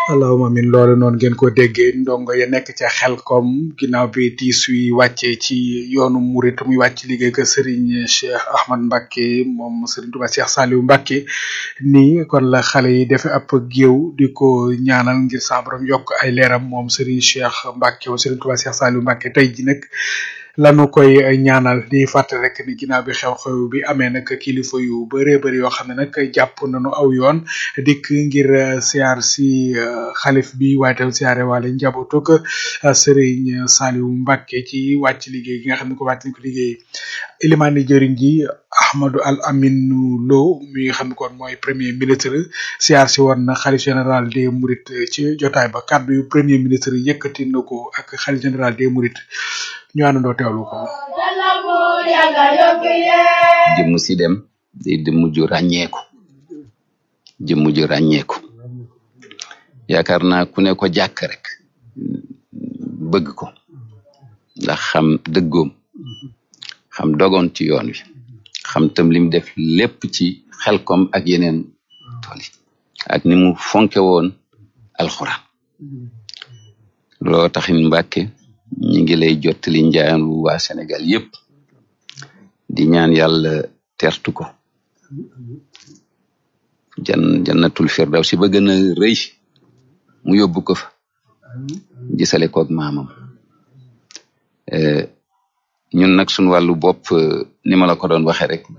allahuma amin loolu noonu ngeen ko déggee ndongo ya nekk ca xel kom ginnaaw bi tiis wi wàccee ci yoonu murit muy wàcc liggéey ko Serigne Cheikh Ahmad Mbacke moom Serigne Touba Cheikh Saliou Mbacke nii kon la xale yi defe ab géew di ko ñaanal ngir sa borom yokk ay leeram moom Serigne Cheikh Mbacke moom Serigne Touba Cheikh Saliou Mbacke tey ji nag lanu koy ñaanal di fàttali rek ni ginnaaw bi xew-xew bi amee nag kilifa yu bëree bëri yoo xam ne nag jàpp nañu aw yoon dikk ngir siyaar si xalif bi waaye tam siyaare wala njabootug Serigne Saliou Mbacke ci wàcc liggéey gi nga xam ne ko wàcc nañ ko liggéey ilimaani jëriñ ji Ahmadou Al Aminou Lo mi nga xam ne kon mooy premier ministre siyaar si woon na xalif général des Mourides ci jotaay ba kàddu yu premier ministre yëkkati na ko ak xalif général des Mourides ñu àndandoo teewlu ko. jëmm si dem day jëmm ju ràññeeku jëmm ju ràññeeku yaakaar naa ku ne ko jàkk rek bëgg ko ndax xam dëggoom xam dogoon ci yoon wi xam tam lim def lépp ci xelkom ak yeneen tool yi ak ni mu fonke woon alxuraan loo taxin Mbàkke ñi ngi lay jottali njaayan wu waa Sénégal yépp di ñaan yàlla tertu ko jan jannatul firdawsi ba gën a rëy mu yóbbu ko fa gisale koog maamam ñun nag suñ wàllu bopp ni ma la ko doon waxe rek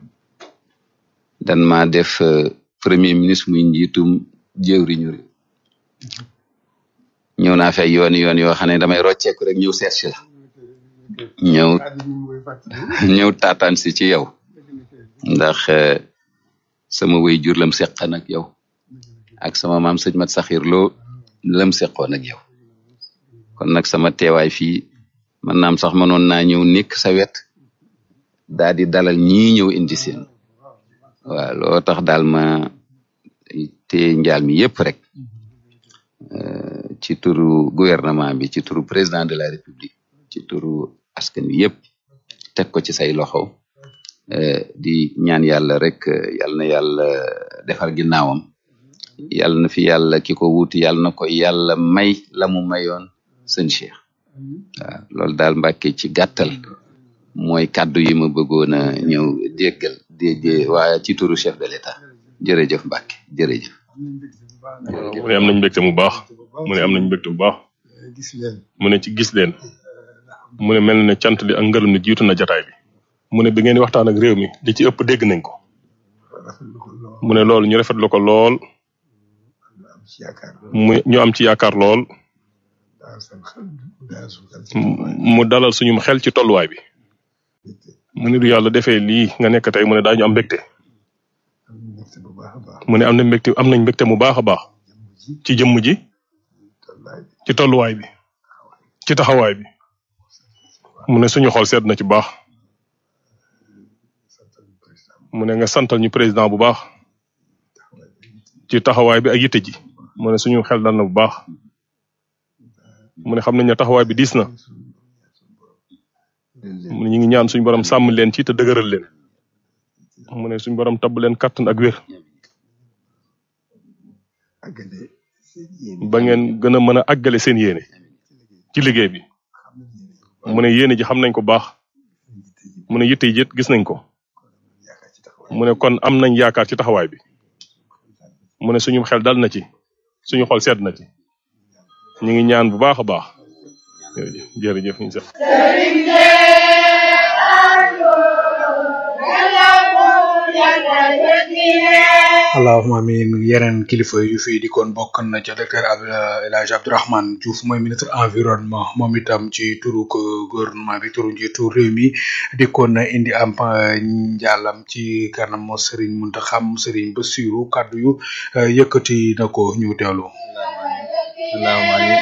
dan ma def premier ministre muy njiitum jëwriñu réew ñëw naa fay yooni yoon yoo xam ne damay rocceeku rek ñëw seet si la ñëw ñëw taataan si ci yow ndax sama way jur lam seqan ak yow ak sama maam sëñ mat saxir loo lam seqoon ak yow kon nag sama teewaay fii man naam sax mënoon naa ñëw nekk sa wet daa di dalal ñii ñëw indi seen waaw loo tax daal ma te njaal mi yépp rek ci turu gouvernement bi ci turu président de la république ci turu askan wi yépp teg ko ci say loxo di ñaan yàlla rek yàlla na yàlla defar ginnaawam yàlla na fi yàlla ki ko wuuti yàlla na ko yàlla may la mu mayoon sëñ Cheikh waaw loolu daal Mbàkke ci gàttal mooy kàddu yi ma bëggoon a ñëw déggal dégg waaye ci turu chef de l'état jërëjëf Mbàkke jërëjëf mu ne am nañ mbégte mu baax mu ne am nañ mbégte bu baax mu ne ci gis leen mu ne mel ne cant li ak ngërëm ni jiitu na jataay bi mu ne bi ngeen di waxtaan ak réew mi li ci ëpp dégg nañ ko mu ne loolu ñu rafetlu ko lool mu ñu am ci yaakaar lool mu dalal suñum xel ci tolluwaay bi mu ne du yàlla defee lii nga nekk tey mu ne daañu am mbégte mu ne am na mbégte am nañ mbégte mu baax a baax ci jëmm ji ci tolluwaay bi ci taxawaay bi mu ne suñu xol sedd na ci baax mu ne nga santal ñu président bu baax ci taxawaay bi ak yitte ji mu ne suñu xel dal na bu baax mu ne xam nañ ne taxawaay bi diis na mu ne ñu ngi ñaan suñu borom sàmm leen ci te dëgëral leen mu ne suñu borom tabb leen kattan ak wér ba ngeen gën a mën a àggale seen yéene ci liggéey bi mu ne yéene ji xam nañ ko baax mu ne yitte yi gis nañ ko mu ne kon am nañ yaakaar ci taxawaay bi mu ne suñu xel dal na ci suñu xol sedd na ci ñu ngi ñaan bu baax a baax jërëjëf jërëjëf ñu sax allahuma amin yeneen kilifa yu fi dikkoon bokk na ca docteur El Hadj Abdourahmane Diouf mooy ministre environnement moom itam ci turu gouvernement bi turu njiitu réew mi dikkoon na indi am njàllam ci kanam Serigne Mountakha Serigne Bassirou kaddu yu yëkkati na ko ñu teewlu. allahuma amin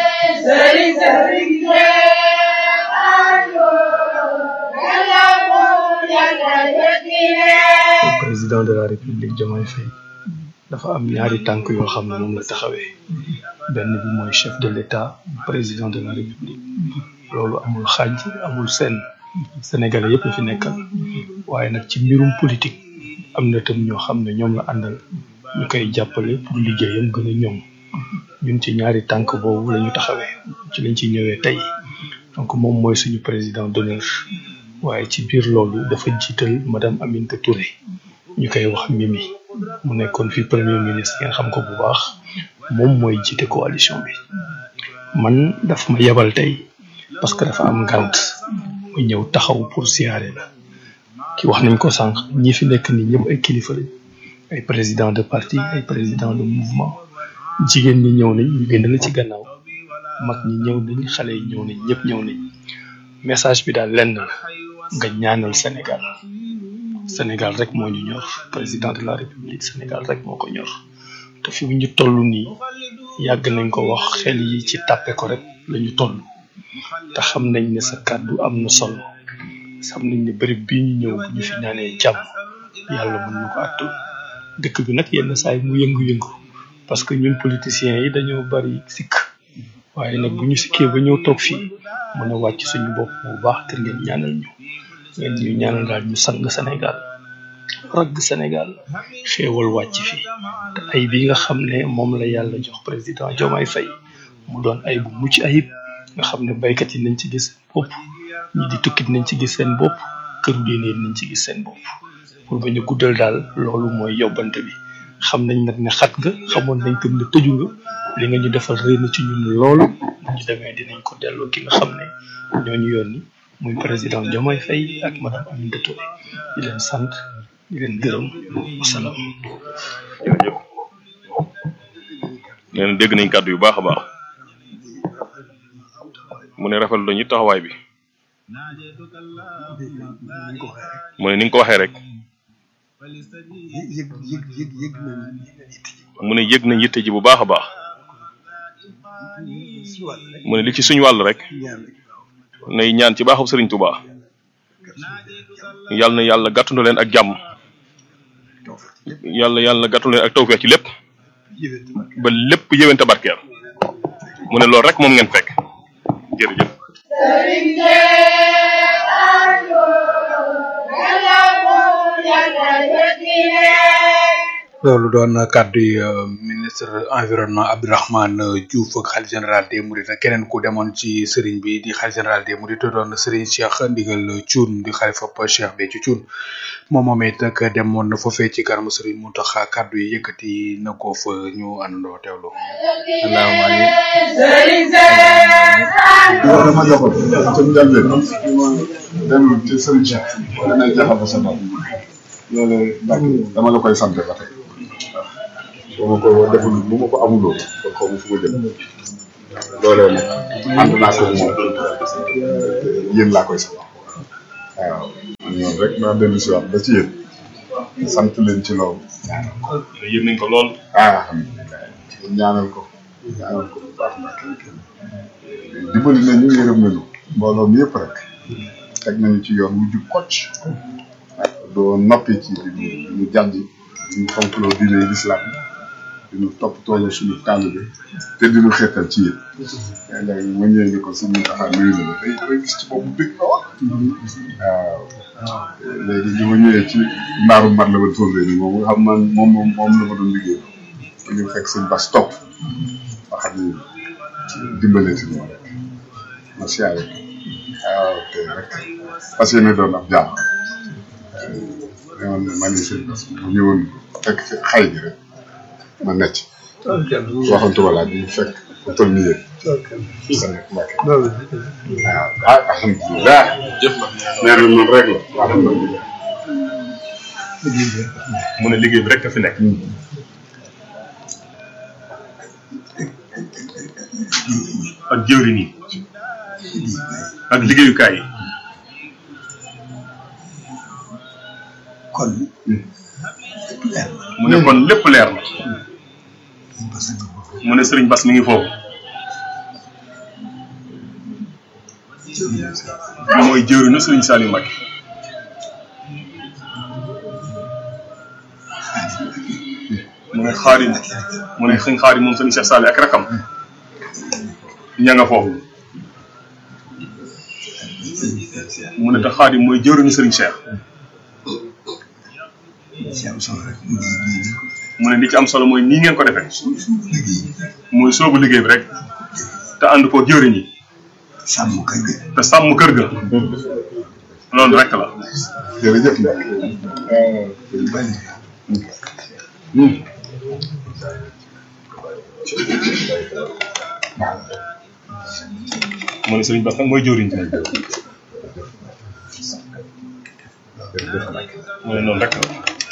président de la république Diomaye Faye dafa am ñaari tànk yoo xam ne moom la taxawee benn bi mooy chef de l'état président de la république loolu amul xaaj amul seen sénégalais yépp la fi nekkal waaye nag ci mbirum politique am na tam ñoo xam ne ñoom la àndal ñu koy jàppale pour liggéeyam gën a ñoom ñun ci ñaari tànk boobu la ñu taxawee ci lañ ci ñëwee tey donc moom mooy suñu président d'honneur waaye ci biir loolu dafa jiital madame Aminata Touré ñu koy wax Mimi mu nekkoon fi premier ministre ngeen xam ko bu baax moom mooy jiite coalition bi man daf ma yebal tey parce que dafa am ngant mu ñëw taxaw pour siyaare la ki wax nañ ko sànq ñi fi nekk nii ñëpp ay kilifa lañ ay président de parti ay président de mouvement jigéen ñi ñëw nañ ñu génn la ci gannaaw mag ñi ñëw nañ xale yi ñëw nañ ñëpp ñëw nañ message bi daal lenn la nga ñaanal Sénégal Sénégal rek moo ñu ñor président de la république Sénégal rek moo ko ñor te fi ñu toll nii yàgg nañ ko wax xel yi ci tàppe ko rek la ñu toll te xam nañ ne sa kàddu am na solo xam nañ ne bërëb bii ñu ñëw bu ñu fi ñaanee jàmm yàlla mën na ko àttu dëkk bi nag yenn saa yi mu yëngu-yëngu parce que ñun politiciens yi dañoo bari sikk waaye nag bu ñu sikkee ba ñëw toog fii mën a wàcc suñu bopp bu baax te ngeen ñaanal ñu ngeen ñu ñaanal daal ñu sang Sénégal ragg Sénégal xéewal wàcc fii te ay bi nga xam ne moom la yàlla jox président Diomaye Faye mu doon ay bu mucc ayib nga xam ne baykat yi nañ ci gis seen bopp ñi di tukkit nañ ci gis seen bopp këru diine nañ ci gis seen bopp pour ba ñu guddal daal loolu mooy yóbbante bi xam nañ nag ne xat nga xamoon nañ tam ne tëju nga li nga ñu defal réy na ci ñun loolu bu ñu demee dinañ ko delloo ki nga xam ne ñoo ñu yónni muy président Diomaye Faye ak madame Aminata Touré di leen sant di leen gërëm wasalaam. jërëjëf nee na dégg nañ kàddu yu baax a baax mu ne rafetlu nañu taxawaay bi mu ne ni nga ko waxee rek yëg yëg yëg yëg nañ mu ne yëg nañ yitte ji bu baax a baax si wàll rek mu ne li ci suñu wàll rek ñaan rek nay ñaan ci baaxu Sëriñ Tuubaa yàlla na yàlla gàttandu leen ak jàmm toog fa ci lépp yàlla yàlla gàttandu leen ak tawfeex ci lépp yëwén tamit ba lépp yéwén te barkeel mu ne loolu rek moom ngeen fekk jërëjëf loolu doon kàddu yi euh, ministre environnement Abdourahmane Diouf ak xalif général des Mourides ak keneen ku demoon ci sëriñ bi di xalif général des Mourides te doon sëriñ Cheikh Ndigal Thioune di xalifa Cheikh Béthio Thioune moom moom it nag demoon na foofee ci kanamu sëriñ Mountakha kàddu yi yëkkati na ko fa ñu àndandoo teewlu. allahumma amin. yow dama joxoon ca njëlbeen dem ci sëriñ Cheikh wala nay jaxal sa bopp loolu Mbacke dama la koy sant ba tey bu ma ko deful bu ma ko amuloo kon xaw ma fu ma jëm loolee nag ànd naa ko moom yéen laa koy sant waaw ñoom rek naa dellu si waat ba ci yéen sant leen ci loolu yëg nañ ko lool ah alhamdulilah ñaanal ko ñaanal ko bu baax Mbacke dimbali nañu yërëm nañu mbooloo mi yëpp rek teg nañu ci yoon wu jub kocc doo noppi ci di ñu di ñu jàdd di ñu fonkloo diine lislaam di ñu toppatoo suñu taalibe te di ñu xeetal ci yéen. léeg-léeg ma ñëwee ni ko suñu taxaw nuyu na la day day gis ci boobu dëgg la wax. waaw léegi bi ma ñëwee ci mbaaru mat la ba tóoree ni moom nga xam man moom moom moom la ma doon liggéey ba ñu fekk seen bas topp ba xam ni dimbalee si moom rek macha allah waaw te rek parce que ne doon ab jàmm man man ni seen bas bu ñëwoon fekk fi xay bi rek ma necc waxantu wala bi fekk bu toll nii yéen sa nekk mbàkke waaw ah alhamdulilah jëf na nee na noonu rek la alhamdulilah mu ne liggéey bi rek a fi nekk ak jëwriñ yi ak liggéeyukaay yi kon lépp leer na mu ne kon lépp leer na parce que boobu mu ne sëriñ Bas mi ngi foofu mooy jëwriñu sëriñ Saliou Mbacké mu ne xaarim mu ne sëñ xaarim moom sëriñ Cheikh Saliou ak rakam ña nga foofu mu ne te xaarim mooy jëwriñu sëriñ Cheikh ci am solo rek mu ngi nii mu ne li ci am solo mooy nii ngeen ko defee suñu liggéey muy muy soobu liggéey bi rek te ànd ko jëriñ yi sàmm kër ga te sàmm kër ga loolu rek la jërëjëf nag bari mu ne sëriñ Bass nag mooy jëriñ ci mu ne noonu rek la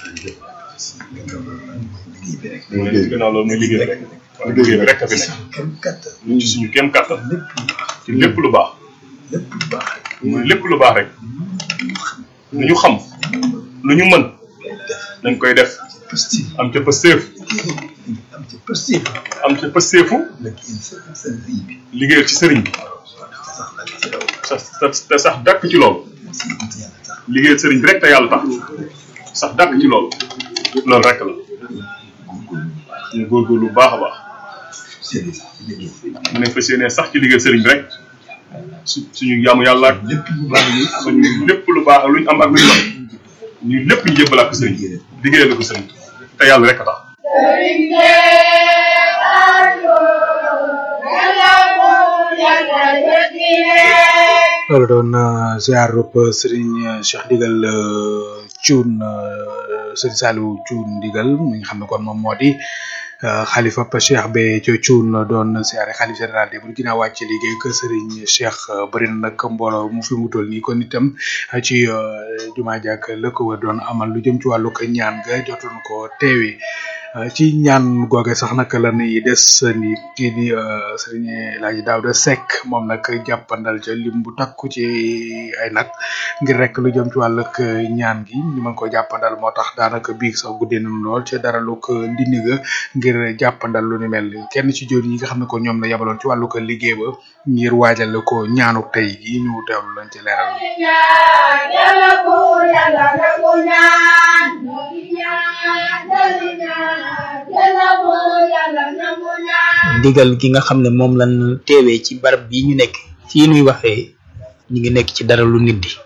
liggéey bi rek mu ne gannaaw loolu mooy liggéey bi rek waaw liggéey bi rek a fi nekk kem kattan ñu ci suñu kéem kàttan lépp ci lépp lu baax lépp lu baax rek mooy lépp lu baax rek lu ñu xam lu ñu mën dañ koy def positif am ca pësteef am ci positif am ca pësteefu nag in sa sa vie bi liggéeyal ci sëriñ bi sax nag ci daw sax sax- te sax dàkk ci loolu si it yàlla tax liggéeyal sëriñ bi rek te yàlla tax sax dàkk ci loolu loolu rek la ñu góorgóorlu bu baax a baax seen liggéey mu ne fas yéene sax ci liggéeyal sëriñ bi rek su suñu jaamu yàlla ak lépp lu baax yi suñu lépp lu baax lu ñu am ak lu ñu am ñu lépp ñu jébbalaat ko sëriñ bi liggéeyal ko sëriñ te yàlla rek a tax loolu doon uh, ziarub uh, Serigne Cheikh Ndigal uh, Thioune uh, Serigne Saliou Thioune Ndigal mi nga xam ne kon moom moo di uh, xalifa pa Cheikh Béthio Thioune doon ziare xalif général de bu ginnaaw wàcc liggéey que Serigne Cheikh uh, bëri na nag mbooloo mu fi mu toll nii kon itam uh, ci uh, jumaa jàkk la ko wër doon amal lu jëm ci wàllu ko ñaan ga jotoon ko teewee Uh, ci ñaan googe sax nag la ñuy des ni kii di uh, Serigne Laaji Daouda Seck moom nag jàppandal ca lim bu takku ci ay nag ngir rek lu jëm ci wàllug ñaan gi ñu mën ko jàppandal moo tax daanaka biig sax guddee nañu lool ca dara lu ko ndindi ga ngir jàppandal lu ni mel kenn ci jëwriñ yi nga xam ne ko ñoom la yabaloon ci wàllu ko liggéey ba ngir waajal ko ñaanu tey gi ñu teewlu lañ ci leeral. ndigal gi nga xam ne moom lañ teewee ci barab bii ñu nekk fii nuy waxee ñu ngi nekk ci dara lu nit di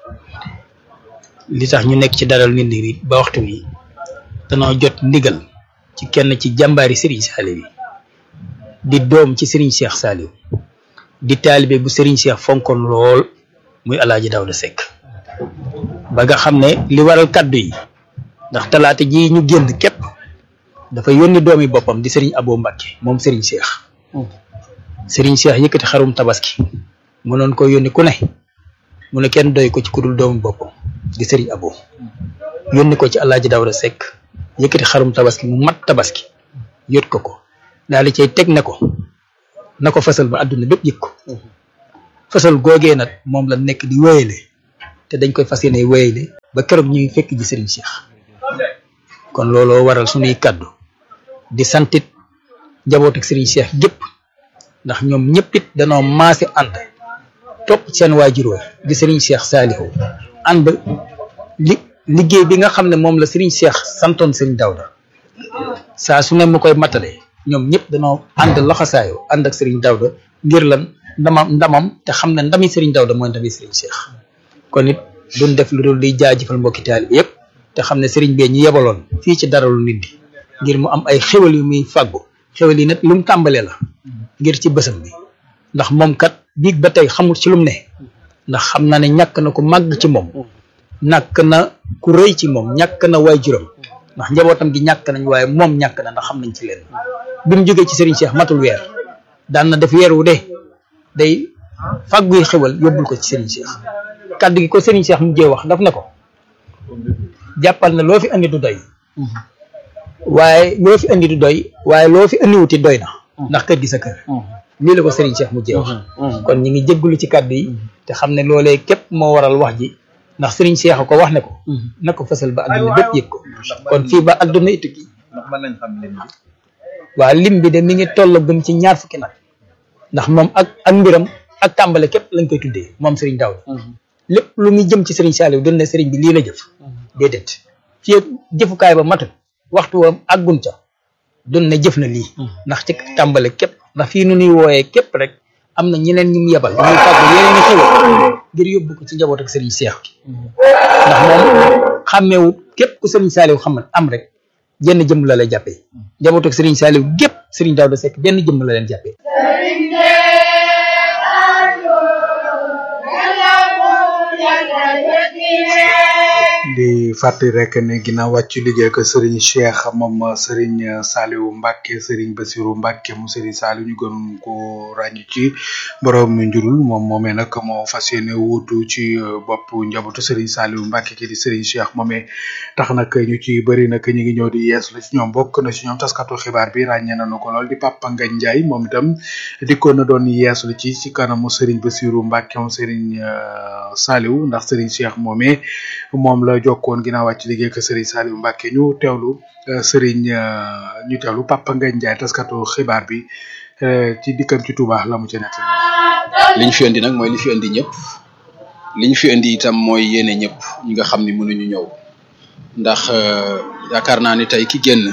li tax ñu nekk ci dara lu nit di ba waxtu wi danoo jot ndigal ci kenn ci jàmbaari Serigne Saliou yi di doom ci Serigne Cheikh Saliou di taalibe bu Serigne Cheikh fonkoon lool muy Alaaji Daouda Seck ba nga xam ne li waral kaddu yi ndax talaata ji ñu génn képp dafa yónni doomi boppam di Serigne Abo Mbacke moom Serigne Cheikh Serigne Cheikh yëkkati xarum tabaski mu noon ko yónni ku ne mu ne kenn doy ko ci kudul doomi boppam di Serigne Abo yónni ko ci Alaaji Daouda Seck yëkkati xarum tabaski mu mat tabaski yot ko ko daal di cay teg ne ko na ko fasal ba àdduna bépp yëg ko fasal googee nag moom la nekk di wéyale te dañ koy fas yéene wéyale ba keroog ñuy fekk ji Serigne Cheikh kon looloo waral suñuy kàddu di santit njaboot ak Serigne Cheikh gépp ndax ñoom ñëpp it danoo maase ànd topp seen waajur wa di Serigne Cheikh Saliou ànd li liggéey bi nga xam ne moom la Serigne Cheikh santoon Serigne Daouda saa su ne mu koy matale ñoom ñëpp danoo ànd laxasaayo ànd ak Serigne Daouda ngir lan ndamam ndamam te xam ne ndami Serigne Daouda mooy ndami Serigne Cheikh kon it duñ def lu dul di jaajëfal mbokki taalibe yëpp te xam ne Serigne bee ñu yebaloon fii ci dara lu nit di ngir mu am ay xéwal yu muy fàggu xéwal yi nag lu mu tàmbalee la ngir ci bësam bi ndax moom kat biig ba tey xamul ci lu mu ne ndax xam na ne ñàkk na ku màgg ci moom ñàkk na ku rëy ci moom ñàkk na waajuram ndax njabootam gi ñàkk nañ waaye moom ñàkk na ndax xam nañ ci leen bi mu jógee ci Serigne Cheikh matul weer daan na def weer wu de day fàgguy xéwal yóbbul ko ci Serigne Cheikh kàddu gi ko Serigne Cheikh mu jee wax daf ne ko jàppal na loo fi andi du doy waaye loo fi andi du doy waaye loo fi andiwuti doy na ndax kër gi sa kër lii la ko Serigne Cheikh mu jee wax kon ñi ngi jéggulu ci kàddu yi te xam ne loolee képp moo waral wax ji ndax Serigne Cheikh ko wax ne ko na ko fësal ba àdduna bépp yëg ko kon fii ba àdduna it ki ndax mën nañ xam lim bi waa lim bi de mi ngi tollagum ci ñaar fukki nag ndax moom ak ak mbiram ak tàmbale képp lañ koy tuddee moom Serigne Daouda lépp lu muy jëm ci Serigne Saliou doon ne Serigne bi lii la jëf déedéet fii ak jëfukaay ba matul waxtu wa àggun ca doon ne jëf na lii ndax ci tàmbale képp ndax fii nu nuy wooyee képp rek am na ñeneen ñu mu yebal ñuy fàggu yeneen i xewal ngir yóbbu ko ci njaboot ak Serigne Cheikh gi ndax moom xàmmeewut képp ku Serigne Saliou xamal am rek jenn jëmm la lay jàppee njabootu ak Serigne Saliou gépp Serigne Daouda Seck benn jëmm la leen jàppee di fàttali rek ne ginnaaw wàcc liggéey ko Serigne Cheikh moom Serigne Saliou Mbacke Serigne Bassirou Mbacke mu Serigne Saliou ñu gën ko ràññ ci borom njurul moom moomee nag moo fas yéene wuutu ci bopp njabootu Serigne Saliou Mbacke ki di Serigne Cheikh moomee tax nag ñu ci bëri nag ñu ngi ñëw di yees la ci ñoom bokk na ci ñoom taskatu xibaar bi ràññee nañu ko lool di Papa Ngagne Ndiaye moom itam dikkoon na doon yees lu ci ci kanamu Serigne Bassirou Mbacke moom Serigne Saliou ndax Serigne Cheikh moomee moom la jokkoon ginnaaw wàcc liggéey ko Serigne Saliou Mbacke ñu teewlu Serigne ñu teewlu Papa Ngagne Ndiaye taskatu xibaar bi ci dikkam ci Touba la mu ci nekk. li ñu fi indi nag mooy li fi indi ñëpp li ñu fi indi itam mooy yéene ñëpp ñi nga xam ni mënuñu ñëw ndax yaakaar naa ni tey ki génn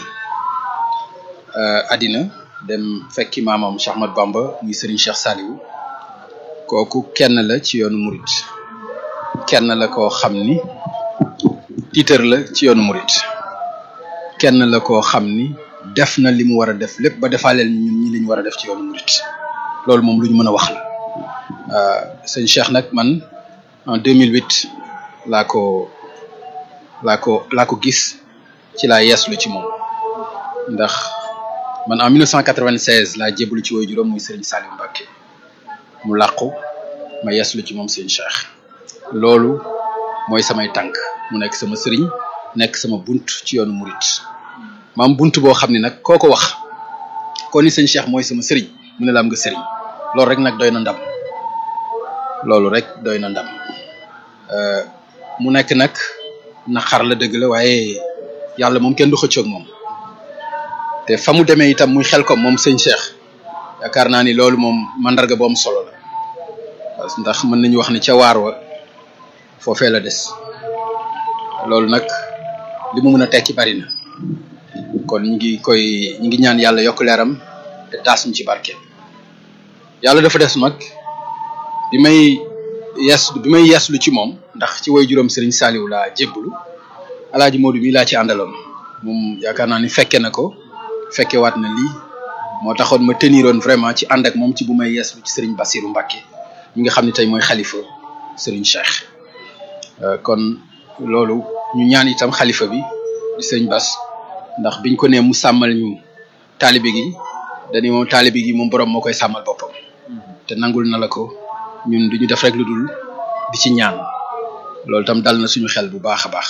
àddina dem fekki maamam Cheikh Ahmad Bamba muy Serigne Cheikh Saliou kooku kenn la ci yoonu murit kenn la koo xam ni tiitër la ci yoonu murit kenn la koo xam ni def na li mu war a def lépp ba defaaleel ñun ñi li ñu war a def ci yoonu murit loolu moom lu ñu mën a wax la sëñ Cheikh nag man en 2008 laa ko laa ko laa ko gis ci laa yeeslu ci moom ndax man en 1996 laa jébbalu ci woy juróom muy Serigne Saliou Mbacke mu làqu ma yeeslu ci moom sëñ Cheikh loolu mooy samay tànk mu nekk sama sëriñ nekk sama bunt ci yoonu murit maam bunt boo xam ne nag koo ko wax ko ni sëñ Cheikh mooy sama sëriñ mu ne la am nga sëriñ loolu rek nag doy na ndam loolu rek doy na ndam mu nekk nag naqar la dëgg la waaye yàlla moom kenn du xëccoog moom te fa mu demee itam muy xel ko moom sëñ Cheikh yaakaar naa ni loolu moom mandarga bu am solo la ndax mën nañu wax ni ca waar wa foofee la des loolu nag li mu mën a tekki bari na kon ñu ngi koy ñu ngi ñaan yàlla yokk leeram te taas ñu ci barke yàlla dafa des nag bi may yees bi may yeeslu ci moom ndax ci way juróom Serigne Saliou laa jébbalu alaaji Modou mi laa ci àndaloon moom yaakaar naa ni fekke na ko fekke waat na lii moo taxoon ma teniroon vraiment ci ànd ak moom ci bu may yeeslu ci Serigne Bassirou Mbacke mi nga xam ne tey mooy xalifa Serigne Cheikh kon loolu ñu ñaan itam xalifa bi di Serigne Bass ndax biñ ko nee mu sàmmal ñu taalibe gi dañu moom taalibe gi moom borom moo koy sàmmal boppam te nangul na la ko ñun duñu def rek lu dul di ci ñaan loolu tam dal na suñu xel bu baax a baax